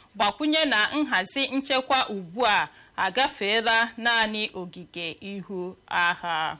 gbakwunye na nhazi nchekwa ugbu a agafeela naanị ogige ihu agha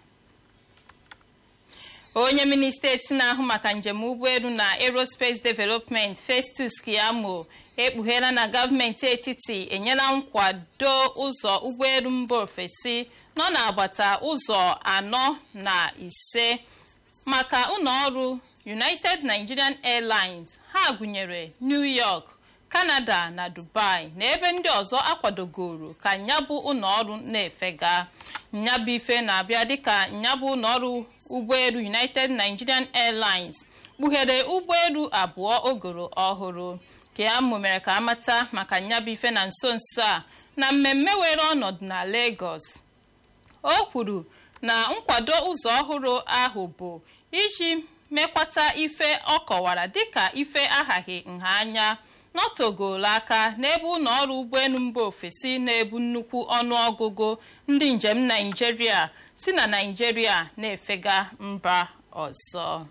onye minista eti na-ahụ maka njem ụgbọelu na aerospace development festus kiamo ekpugheela na gọọmenti etiti enyela nkwado ụzọ ụgbọelu mba ofesi nọ n'agbata ụzọ anọ na ise maka ụlọọrụ united nigerian airlines ha gụnyere new york canada na dubai na ebe ndị ọzọ akwadogoro ka nyabụ ụlọọrụ na-efega nyabụ ife na-abịa dịka nyabụ ụlọọrụ ụgbọelu united nigerian airlines kpughere ụgbọelu abụọ ogoro ọhụrụ ka ya mere ka amata maka nyabụ ife na nso nso a na mmemme were ọnọdụ na lagos o kwuru na nkwado ụzọ ọhụrụ ahụ bụ iji mekwata ife ọ kọwara dịka ife aghaghị nha anya nọtogolo aka n'ebe ụlọ ọrụ ụgbọelu mba ofesi na-ebu nnukwu ọnụọgụgụ ndị njem naijiria si na naijiria na-efega mba ọzọ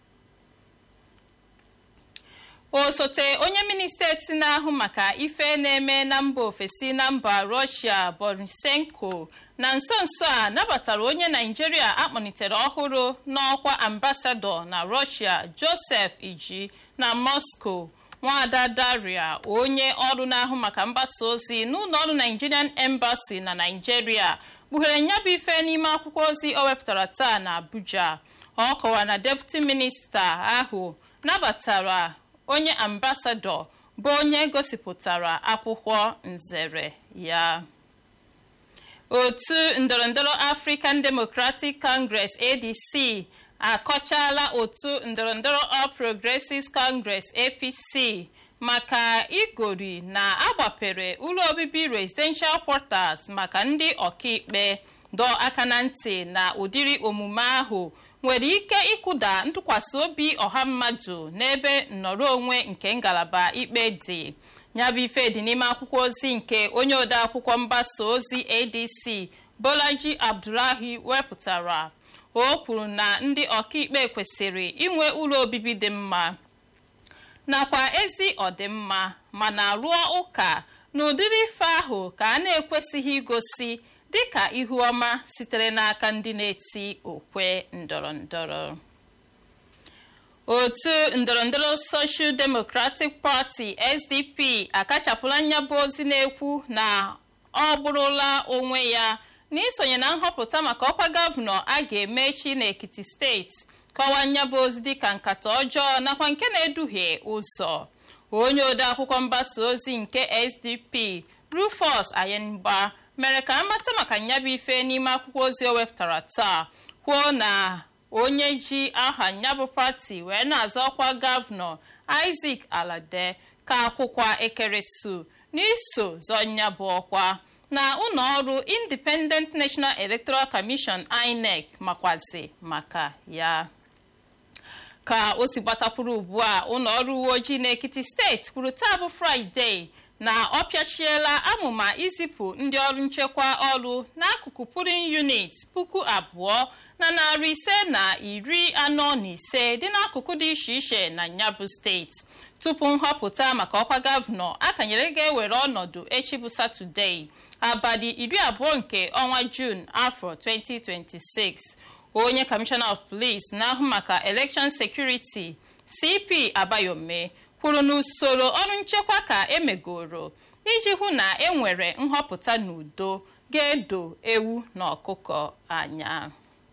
osote onye minista eti na-ahụ maka ife na-eme na mba ofesi na mba rọshia borisenko na nso nso a nabatara onye naijiria akpọlitere ọhụrụ n'ọkwa ambasadọ na rọshia joseph iji na moscow nwada daria onye ọrụ na-ahụ maka mgbasa ozi n'ụlọ ọrụ nigerian embassy na naijiria kpughere nyabụ ife n'ime akwụkwọ ozi o wepụtara taa na abuja ọ kọwara na deputi minista ahụ nabatara onye ambasadọ bụ onye gosipụtara akwụkwọ nzere ya otu ndọrọndọrọ african democratic congress adc akọchala otu ndọrọndọrọ all progressives congress apc maka igori na agbapere ụlọ obibi residential quarters maka ndị ọkaikpe dọọ aka na ntị na ụdịrị omume ahụ nwere ike ịkụda ntụkwasị obi ọha mmadụ n'ebe nnọrọ onwe nke ngalaba ikpe dị nyabụ ife dị n'ime akwụkwọ ozi nke onye ode akwụkwọ mgbasa ozi adc bolaji abdullahi wepụtara o kwuru na ndị ọkaikpe kwesịrị inwe ụlọ obibi dị mma nakwa ezi ọdịmma mana rụọ ụka na ụdịrị ife ahụ ka a na-ekwesịghị igosi dịka ihu ọma sitere n'aka ndị na-eti okwe ndọrọndọrọ otu ndọrọndọrọ social democratic party sdp akachapụla nyabụ ozi na-ekwu na ọ bụrụla onwe ya n'isonye na nhọpụta maka ọkwa gọvanọ a ga-eme echi n'ekiti steeti kọwaa nyabụ ozi dịka nkata ọjọọ nakwa nke na-eduhie ụzọ onye ode akwụkwọ mgbasa ozi nke sdp rufus ayengba mere ka amata maka nyabụ ife n'ime akwụkwọ ozi o wepụtara taa kwuo na onye ji aha nyabụ pati wee na-azọ ọkwa gọvanọ isaac alade ka akwụkwa ekeresu n'iso zọ nyabụ ọkwa na ụlọ ọrụ independent national electoral commission inec makwazi maka ya ka o si gbatakwuru ugbu a ụlọ ọrụ uwe ojii n'ekiti steeti kwuru taa bụ fraịde na ọ pịachiela amụma izipụ ndị ọrụ nchekwa ọrụ n'akụkụ purin unit puku abụọ na narị ise na iri anọ na ise dị n'akụkụ dị iche iche na nyabụ steeti tupu nhọpụta maka ọkwa gọvanọ akanyere ga-ewere ọnọdụ echi bụ satọdee abalị iri abụọ nke ọnwa jun afọ 2026 onye kọmishọna of police na-ahụ maka election security cp abayome kwuru na usoro ọrụ nchekwa ka emegoro iji hụ na enwere nhọpụta n'udo ga-edo ewu na ọkụkọ anya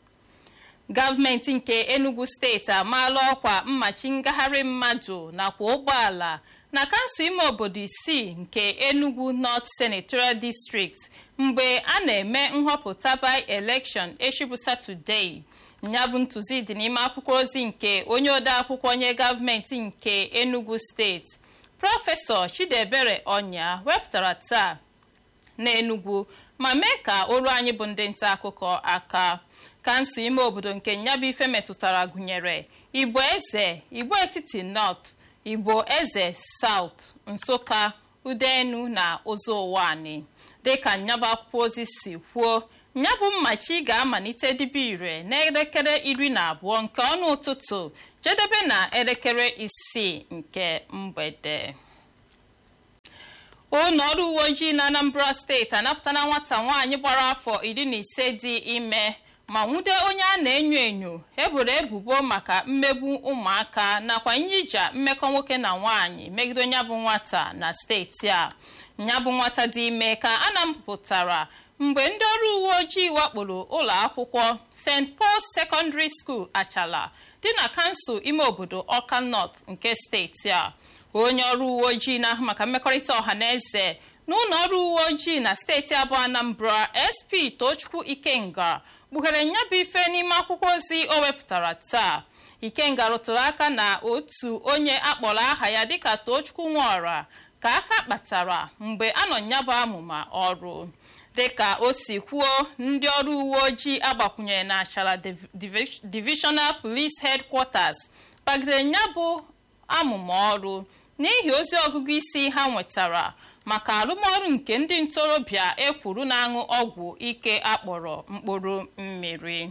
gọọmenti nke enugu steeti amaala ọkwa mmachi ngagharị mmadụ nakwa ụgbọala na kansụl ime obodo isii nke enugu north senatorial district mgbe a na-eme nhọpụta by election echibu satọdee ya bụ ntụzi dị n'ime akwụkwọ ozi nke onye ode akwụkwọ nye gọọmenti nke enugu steeti prọfesọ chidebere ọnya wepụtara taa n'enugu ma mee ka olu anyị bụ ndị nta akụkọ aka kansụl ime obodo nke nyabụ ife metụtara gụnyere igbo eze igbo etiti north igbo eze south nsụka udenu na ụzọ ụwanị dịka nyabụ akwụkwọ ozi si kwuo nyabụ mmachi ga-amalite dibe ire n'elekere iri na abụọ nke ọnụ ụtụtụ jedebe na elekere isii nke mgbede ụlọ ọrụ uwe ojii na anambra steeti anapụtala nwata nwaanyị gbara afọ iri na ise dị ime ma nwude onye a na-enyo enyo eboro ebubo maka mmegbu ụmụaka nakwa nyija mmekọ nwoke na nwaanyị megide onye bụ nwata na steeti a nya bụ nwata dị ime ka a napụtara mgbe ndị ọrụ uwe ojii wakporo ụlọ akwụkwọ st paul secondary school achala dị na kansụl ime obodo ọka north nke steeti a onye ọrụ uwe ojii na-ahụ maka mmekọrịta ọha na eze n'ụlọ ọrụ uwe ojii na steeti abụọ anambra sp tochukwu ikenga kpughere nya bụ ife n'ime akwụkwọ ozi o wepụtara taa ikenga rụtụrụ aka na otu onye akpọrọ aha ya dịka tochukwu nwaọra ka aka kpatara mgbe anọ nya bụ amụma ọrụ dịka o si kwuo ndị ọrụ uwe ojii agbakwunyere na achara divisional police headquarters kpagidere nya bụ amụma ọrụ n'ihi ozi ọgụgụ isi ha nwetara maka arụmọrụ nke ndị ntorobịa ekwuru na-aṅụ ọgwụ ike akpọrọ mkpụrụ mmiri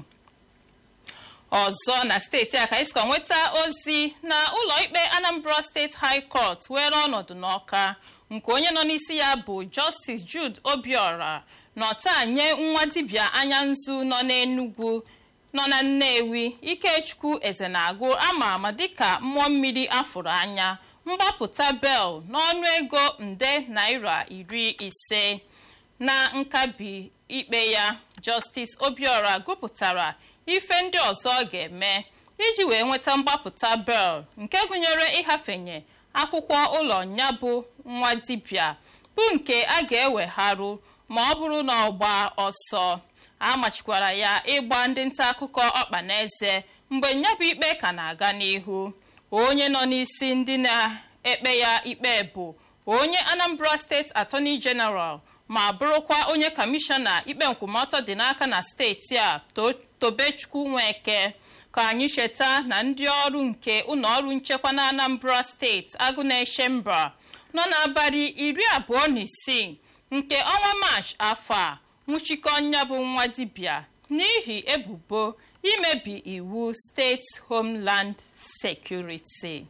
ọzọ na steeti a ka anyị sikwa nweta ozi na ụlọikpe anambra steeti high court were ọnọdụ n'ọka nke onye nọ n'isi ya bụ justice jude obiora nọta nye nwa dibịa anya nzu nọ n'enugwu nọ na nnewi ikechukwu ezenagụ ama ama dịka mmụọ mmiri afụrụ anya mgbapụta bel n'ọnụ ego nde naira iri ise na nkabi ikpe ya justice obiora gụpụtara ife ndị ọzọ ọ ga-eme iji wee nweta mgbapụta bel nke gụnyere ịhafenye akwụkwọ ụlọ ya bụ nwa dibịa bụ nke a ga-ewegharụ ma ọ bụrụ na ọ gbaa ọsọ a machikwara ya ịgba ndị nta akụkọ ọkpa na eze mgbe nyabụ ikpe ka na-aga n'ihu onye nọ n'isi ndị na-ekpe ya ikpe bụ onye anambra steeti attorney general ma bụrụkwa onye kọmishọna ikpe nkwụmọtọ dị n'aka na steeti a tobechukwu nweke ka anyị cheta na ndị ọrụ nke ụlọọrụ nchekwa na anambra steeti agụ na-eche mba nọ n'abalị iri abụọ na isii nke ọnwa maachị afọ a nwụchikọ nya bụ nwa dibịa n'ihi ebubo imebi iwu steeti homeland security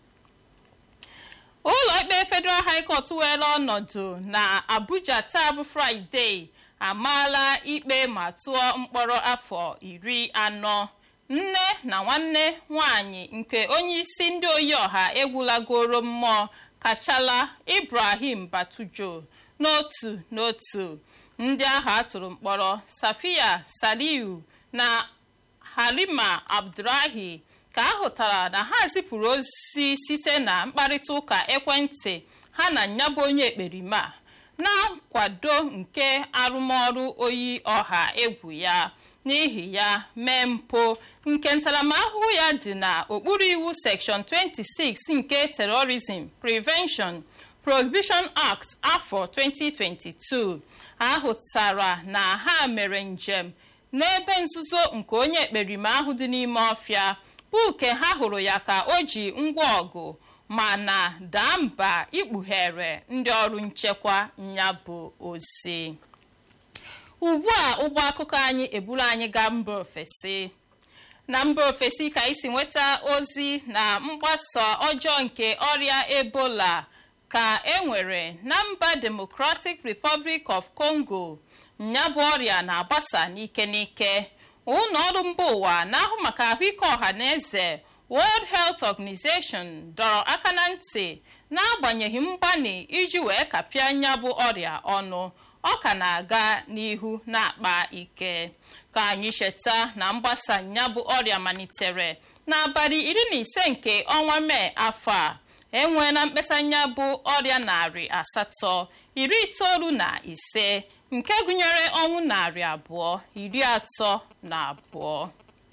ụlọ ikpe federal high court were ọnọdụ na abuja taa bụ fraịde amaala ikpe ma tụọ mkpọrọ afọ iri anọ nne na nwanne nwanyị nke onye isi ndị oyi ọha egwulagoro mmụọ kachala ibrahim batujo n'otu n'otu ndị ahụ atụrụ mkpọrọ safia saliu na halima abdurahi ka a hụtara na ha zipụrụ ozi site na mkparịta ụka ekwentị ha na nyabụ onye ekperima na nkwado nke arụmọrụ oyi ọha egwu ya n'ihi ya mee mpụ nke ntaramahụhụ ya dị na okpuru iwu section 26 nke terrorism prevention prohibition act afọ 2022 ahụtara na ha mere njem n'ebe nzuzo nke onye ekperima ahụ dị n'ime ọfịa bụ ke ha hụrụ ya ka o ji ngwa ọgụ mana daa mba ikpughere ndị ọrụ nchekwa ya bụ ozi ugbu a ụgbọ akụkọ anyị eburu anyị gaa mba ofesi na mba ofesi ka isi nweta ozi na mgbasa ọjọọ nke ọrịa ebola ka e nwere na mba democratic republic of congo nyabụ ọrịa na-agbasa n'ike n'ike ụlọ ọrụ mba ụwa na-ahụ maka ahụike ọha na eze world health organization dọrọ aka na ntị n'agbanyeghị mgbanị iji wee kapịa nyabụ ọrịa ọnụ ọ ka na-aga n'ihu na-akpa ike ka anyị cheta na mgbasa nyabụ ọrịa malitere n'abalị iri na ise nke ọnwa mee afọ a enweela mkpesa nyabụ ọrịa narị asatọ iri itoolu na ise nke gụnyere ọnwụ narị abụọ iri atọ na abụọ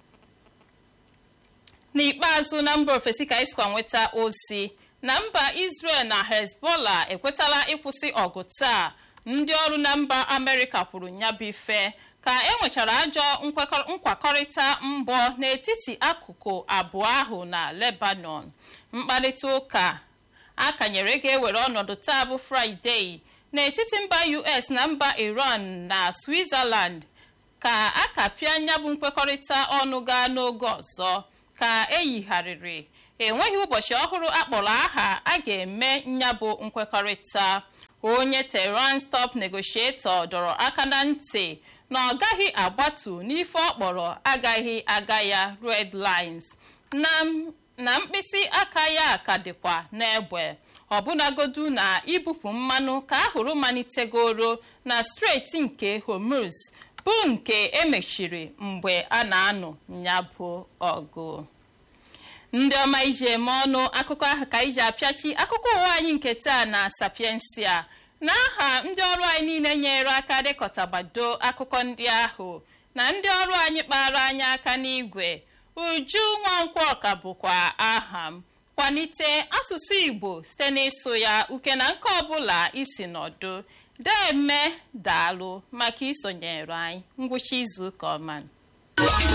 n'ikpeazụ na mba ofesi ka anyị sikwa nweta ozi na mba israel na hezbollah ekwetala ịkwụsị ọgụ taa ndị ọrụ na mba amerịka kwuru nyabụ ife ka enwechara ajọ nkwakọrịta mbọ n'etiti akụkụ abụọ ahụ na lebanon mkparịta ụka akanyere ga-ewere ọnọdụ taa bụ fraịde n'etiti mba us na mba iran na switzerland ka a kapịa nyabụ nkwekọrịta ọnụ gaa n'oge ọzọ ka eyigharịrị enweghị ụbọchị ọhụrụ akpọrọ aha a ga-eme nyabụ nkwekọrịta onye tehran stop negotiator dọrọ aka na ntị na ọ gaghị agbatu n'ife ọ kpọrọ agaghị aga ya red lines na mkpịsị aka ya ka dịkwa n'egbe ọbụnagodu na ibupụ mmanụ ka ahụrụ malitegoro na steeti nke hormuz bụ nke emechiri mgbe a na-anụ ya bụ ọgụ ndị ọma iji eme ọnụ akụkọ ahụ ka iji apịachi akụkọ ụwa anyị nke taa na sapiensia n'aha ndị ọrụ anyị niile nyere aka dịkọtabado akụkọ ndị ahụ na ndị ọrụ anyị kpara anyị aka n'igwe uju nwankwọ ka bụkwa aha m kwalite asụsụ igbo site n'ịsụ ya uke na nke ọbụla isi nọdụ deme daalụ maka isonyere anyị ngwụcha izu ụka ọma